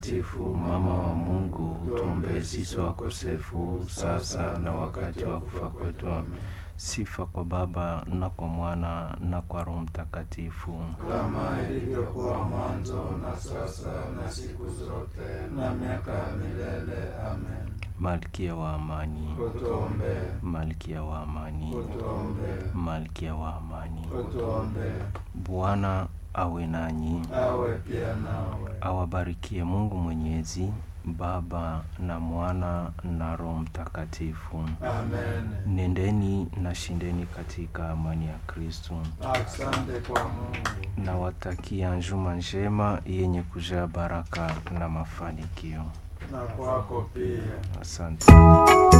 Tifu mama wa Mungu, tuombee sisi wakosefu sasa na wakati wa kufa kwetu. Amen. Sifa kwa Baba na kwa Mwana na kwa Roho Mtakatifu, kama ilivyokuwa mwanzo na sasa na siku zote na miaka ya milele. Amen. Malkia wa amani, Utuombee, Malkia wa amani, utuombee, Malkia wa amani. utuombee. Bwana awe nanyi, Awe pia nawe. awabarikie Mungu Mwenyezi, Baba na Mwana na Roho Mtakatifu. Amen. Nendeni na shindeni katika amani ya Kristo. Asante kwa Mungu. Nawatakia njuma njema yenye kujaa baraka na mafanikio. Na kwako pia. Asante.